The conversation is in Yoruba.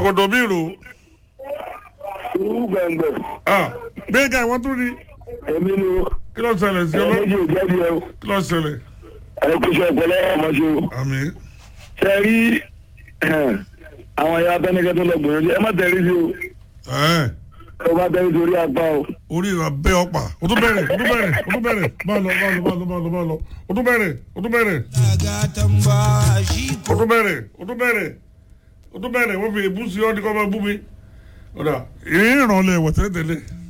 ṣòkòtò bí ìrò irú gbẹ̀ngbẹ̀ ah bẹ́ẹ̀ ká ìwọ́n tún rí èmi ni o kí ló ṣẹlẹ̀ sí ẹ ọlọ́ méjì ò jẹ́bi ẹ o kí ló ṣẹlẹ̀ ẹ kú iṣẹ́ ọpọlọ ọmọ ṣe o àmì ṣe rí àwọn ẹ̀yà abẹ́nikẹ́ tó lọ gbìyànjú ẹ má tẹ̀rí sí o ẹ̀ ẹ bá tẹ̀rí sórí apá o orí ìrà bẹ́ ọ̀pá o tún bẹ̀rẹ̀ o tún bẹ̀rẹ̀ o tún bẹ̀rẹ̀ máa lọ máa lọ máa lọ máa lọ máa lọ o tún bẹ̀rẹ̀ o tún bẹ̀rẹ̀ o tún bẹ̀rẹ̀ o tún bẹ̀rẹ̀ o tún bẹ̀rẹ̀ wọ́n fi èbú sí ọ́ ní kọ́ máa bú mi ọ̀dà ìrìn ìrànlẹ̀ wọ̀ tẹ́lẹ̀ tẹ́lẹ̀